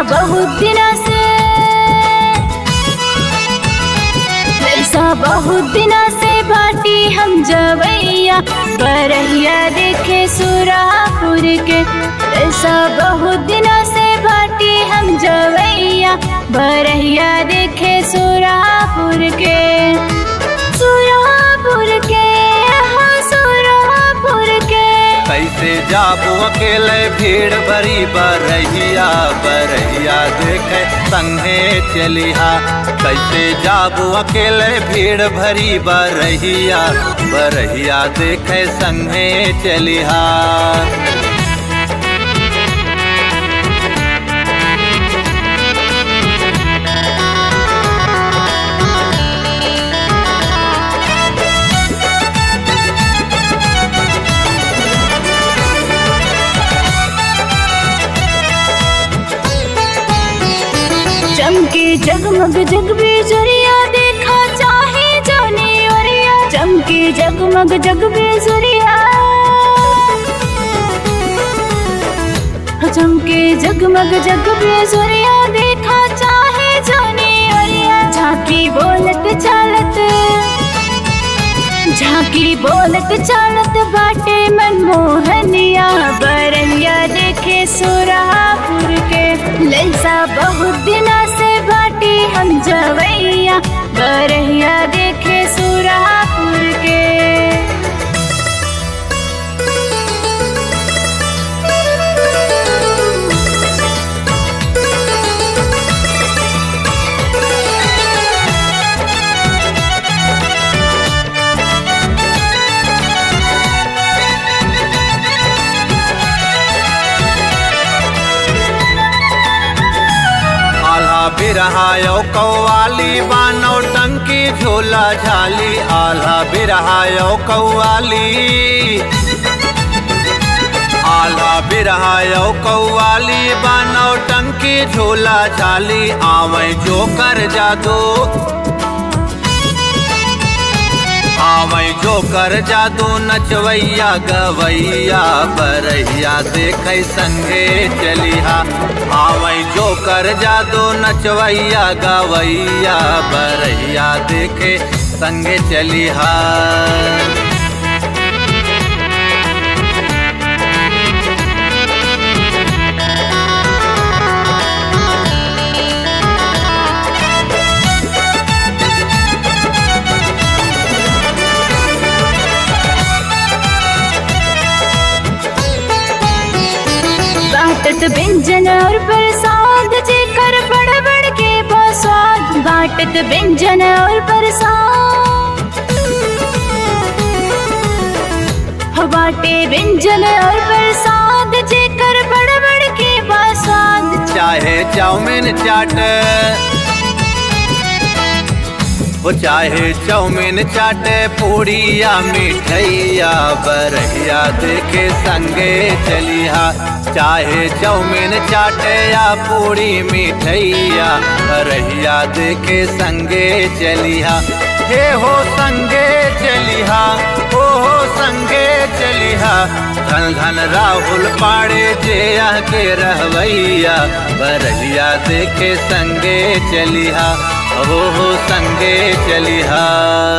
बहुत दिना से ऐसा बहुत दिना से बाटी हम जवैया बरहिया देखे सुरापुर के ऐसा बहुत दिना से बाटी हम जवैया बरहिया देखे सुरापुर के सुरापुर के हाँ सुरापुर के कैसे जाबू अकेले भीड़ भरी बरहिया बरहिया देखे संगे चलिहा कैसे जाबू अकेले भीड़ भरी बरहिया बरहिया देखे संगे चलिहा चमके जगमग जग बेजुरिया देखा चाहे जाने ओरिया चमके जगमग जग बेजुरिया चमके जगमग जग बेजुरिया देखा चाहे जाने ओरिया झांकी बोलत चालत झांकी बोलत चालत बाटे मनमोहनिया बरहिया देखे सुरापुर के लैसा बहुत दिना से बाटी हम जवैया बरहिया देखे सुरापुर के आल्हा बिरहायो कौवाली बानो टंकी झोला झाली आल्हा बिरहायो कौवाली आल्हा बिरहायो कौवाली बानो टंकी झोला झाली आवे जो कर जादू आवे जो कर जादू नचवैया गवैया बरहिया देखे संगे चलिहा आवे जो कर जादू नचवैया गवैया बरहिया देखे संगे चलिहा बाटत व्यंजन और प्रसाद जेकर बड़ बड़ के बसाद बाटत व्यंजन और प्रसाद हो बाटे व्यंजन और प्रसाद जेकर बड़ बड़ के बसाद चाहे चाउमीन चाट वो चाहे चाउमीन चाटे पूड़िया मिठैया बरहिया देखे संगे चलिहा चाहे चाउमीन चाटे या पूड़ी मिठैया बरहिया देखे संगे चलिहा हे हो संगे चलिहा हो हो संगे चलिहा धन धन राहुल पाड़े जे के रहवैया बरहिया देखे संगे चलिहा हो हो संगे चलिहा